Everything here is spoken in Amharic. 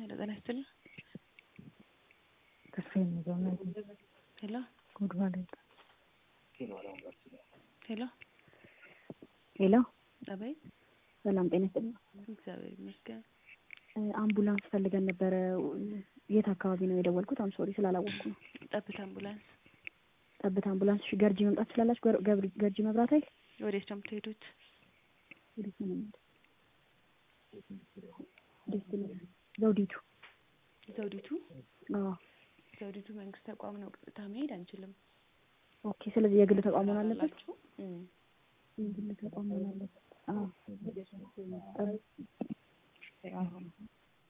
ሄሎ ጤና ይስጥልኝ። ተስፋዬ ነው። ሄሎ ጉድ ማለት ሄሎ ሄሎ፣ አቤት። ሰላም ጤና ይስጥልኝ። እግዚአብሔር ይመስገን። አምቡላንስ ፈልገን ነበረ። የት አካባቢ ነው የደወልኩት? አም ሶሪ ስላላወቅኩ ነው። ጠብታ አምቡላንስ ጠብታ አምቡላንስ። እሺ፣ ገርጂ መምጣት ትችላላችሁ? ገር- ገብሪ- ገርጂ መብራት ኃይል ወዴት ነው የምትሄዱት? ወዴት ነው የምንሄደው? ዴስቲኔሽን ዘውዲቱ። ዘውዲቱ አዎ፣ ዘውዲቱ መንግስት ተቋም ነው። ቀጥታ መሄድ አንችልም። ኦኬ። ስለዚህ የግል ተቋም መሆን አለበት። አላችሁ? እም። የግል ተቋም መሆን አለበት። አዎ። ጠብ-